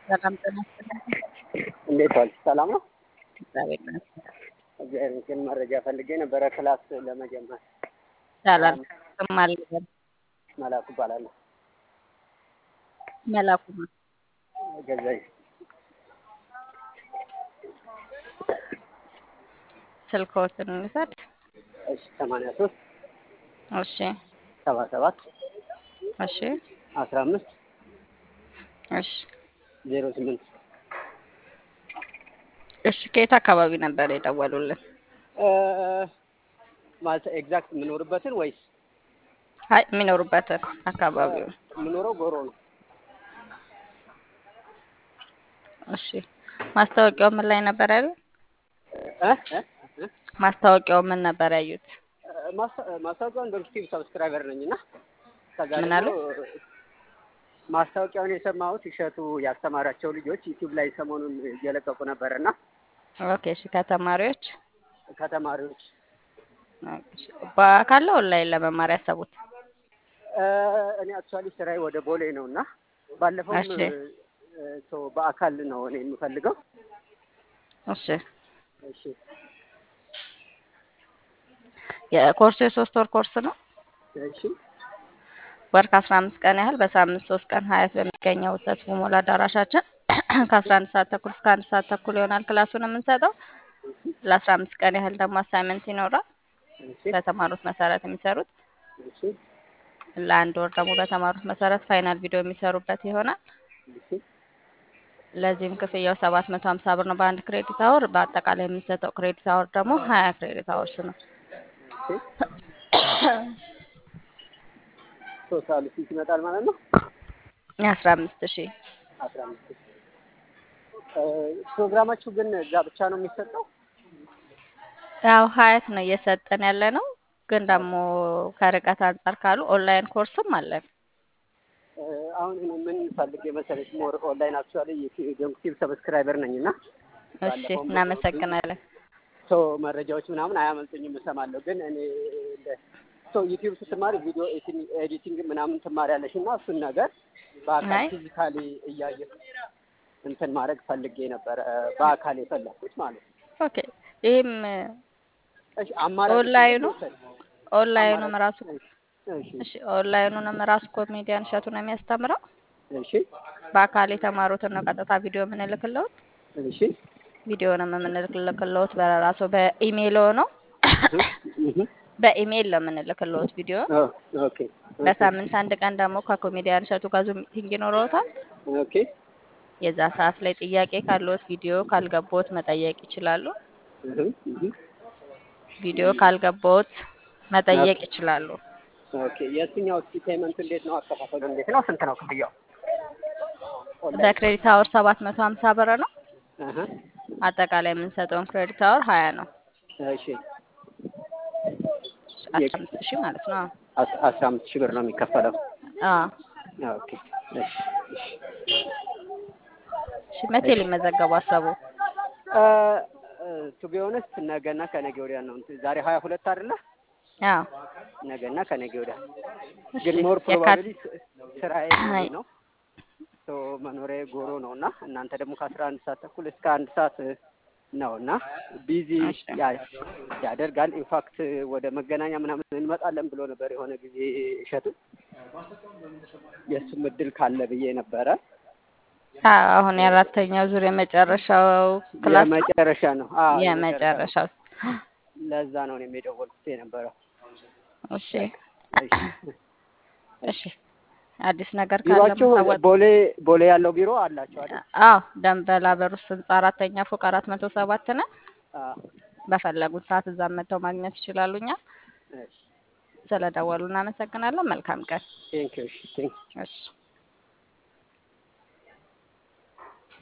ሰላም ጤና ይስጥልኝ። እንዴት ዋልሽ? ሰላም ነው? እግዚአብሔር ይመስገን። እግዚአብሔር ይመስገን። መረጃ ፈልጌ ነበረ ክላስ ለመጀመር። ይቻላል። ስም አልገባም። መላኩ እባላለሁ። መላኩ ነው። ገዛኝ ስልክዎትን እንውሰድ። እሺ፣ ሰማንያ ሶስት እሺ፣ ሰባ ሰባት እሺ፣ አስራ አምስት እሺ፣ ዜሮ ስምንት እሺ። ከየት አካባቢ ነበር የደወሉልን? ማለት ኤግዛክት የምኖርበትን ወይስ አይ የሚኖሩበትን አካባቢውን። የምኖረው ጎሮ ነው። እሺ። ማስታወቂያው ምን ላይ ነበር ያሉት? እ እ እ ማስታወቂያው ምን ነበር ያዩት? ማስታ- ማስታወቂያውን በዩቲዩብ ሰብስክራይበር ነኝ እና ከዛ ምን ደግሞ አሉ? ማስታወቂያውን የሰማሁት እሸቱ ያስተማራቸው ልጆች ዩቲዩብ ላይ ሰሞኑን እየለቀቁ ነበረ እና ኦኬ። እሺ። ከተማሪዎች ከተማሪዎች እሺ። በአካል ነው ኦንላይን ለመማር ያሰቡት? እ፣ እኔ አክቹዋሊ ስራዬ ወደ ቦሌ ነው እና ባለፈውም እሺ። እ፣ ሶ በአካል ነው እኔ የምፈልገው። እሺ። እሺ የኮርሱ የሶስት ወር ኮርስ ነው። እሺ ወር ከአስራ አምስት ቀን ያህል በሳምንት ሶስት ቀን ሀያት በሚገኘው ተስፎ ሞላ አዳራሻችን ከአስራ አንድ ሰዓት ተኩል እስከ አንድ ሰዓት ተኩል ይሆናል ክላሱን የምንሰጠው። ለአስራ አምስት ቀን ያህል ደግሞ አሳይመንት ይኖራል። እሺ በተማሩት መሰረት የሚሰሩት እሺ ለአንድ ወር ደግሞ በተማሩት መሰረት ፋይናል ቪዲዮ የሚሰሩበት ይሆናል። እሺ ለዚህም ክፍያው ሰባት መቶ ሀምሳ ብር ነው በአንድ ክሬዲት አወር። በአጠቃላይ የምንሰጠው ክሬዲት አወር ደግሞ ሀያ ክሬዲት አወርስ ነው። ቶታሉ ስንት ይመጣል ማለት ነው? አስራ አምስት ሺህ አስራ አምስት እ፣ ፕሮግራማችሁ ግን እዛ ብቻ ነው የሚሰጠው? ያው ሀያት ነው እየሰጠን ያለ ነው። ግን ደግሞ ከርቀት አንጻር ካሉ ኦንላይን ኮርስም አለን። እ፣ አሁን እኔ ምን ፈልጌ መሰለሽ ሞር ኦንላይን አክቹዋሊ የዩቲዩብ ሰብስክራይበር ነኝ እና እሺ፣ ባለፈውም እናመሰግናለን። ሶ መረጃዎች ምናምን አያመልጡኝም እሰማለሁ። ግን እኔ ሶ ዩቲዩብ ስትማሪ ቪዲዮ ኤዲቲንግ ምናምን ትማሪያለሽ እና እሱን ነገር በአካል አይ ፊዚካሊ እያየ እንትን ማድረግ ፈልጌ ነበረ በአካል የፈለኩት ማለት ነው። ኦኬ። ይህም እሺ አማራጭ ኦንላይኑ ውሰድ ኦንላይኑም አማራጭ ራሱ እሺ እሺ፣ ኦንላይኑንም ራሱ ኮሜዲያን እሸቱ ነው የሚያስተምረው። እሺ በአካል የተማሩትን ነው ቀጥታ ቪዲዮ የምንልክለውት። እሺ ቪዲዮንም የምንልክለውት በራሱ በኢሜይል ነው እህ እህ በኢሜይል ነው የምንልክለውት ቪዲዮ። ኦ ኦኬ ኦኬ በሳምንት አንድ ቀን ደግሞ ከኮሜዲያን እሸቱ ጋር ዙም ሚቲንግ ይኖረውታል። ኦኬ የዛ ሰዓት ላይ ጥያቄ ካለዎት ቪዲዮ ካልገባዎት መጠየቅ ይችላሉ። እህ እህ ቪዲዮ ካልገባዎት መጠየቅ ይችላሉ። ኦኬ የትኛው እስኪ ፔመንቱ እንዴት ነው? አከፋፈሉ እንዴት ነው? ስንት ነው ክፍያው? ኦንላይን በክሬዲት አወር ሰባት መቶ ሀምሳ ብር ነው። እህ አጠቃላይ የምንሰጠውን ክሬዲት አወር ሀያ ነው። እሺ አስራ አምስት ሺህ ማለት ነው። አስ- አስራ አምስት ሺህ ብር ነው የሚከፈለው። አዎ ኦኬ እሺ እሺ እሺ። መቼ ሊመዘገቡ አሰቡ? ቱ ቢ ኦነስት ነገና ከነገ ወዲያ ነው። እንትን ዛሬ ሀያ ሁለት አይደለ? አዎ ነገና ከነገ ወዲያ እሺ። ግን ሞር የካቲት ፕሮባብሊ ስራዬ ቦሌ አይ ነው ሶ መኖሪያ ጎሮ ነው እና እናንተ ደግሞ ከአስራ አንድ ሰዓት ተኩል እስከ አንድ ሰዓት ነው እና ቢዚ እሺ ያደርጋል። ኢንፋክት ወደ መገናኛ ምናምን እንመጣለን ብሎ ነበር የሆነ ጊዜ እሸቱ። የእሱም እድል ካለ ብዬ ነበረ። አዎ፣ አሁን የአራተኛው ዙር የመጨረሻው ክላስ ነው። የመጨረሻ ነው። አዎ የመጨረሻ ነው። የመጨረሻው ለዛ ነው እኔም የደወልኩት የነበረው። እሺ እሺ እሺ። አዲስ ነገር ካለ ቢሮአችሁ ማሳወቅ ቦሌ ቦሌ ያለው ቢሮ አላችሁ አይደል? አዎ ደንበል አበሩስ ህንጻ አራተኛ ፎቅ አራት መቶ ሰባት ነን። አዎ። በፈለጉት ሰዓት እዛም መጥተው ማግኘት ይችላሉ። እኛ እሺ ስለደወሉ እናመሰግናለን። መልካም ቀን። ቴንክ ዩ። እሺ ቴንክ እሺ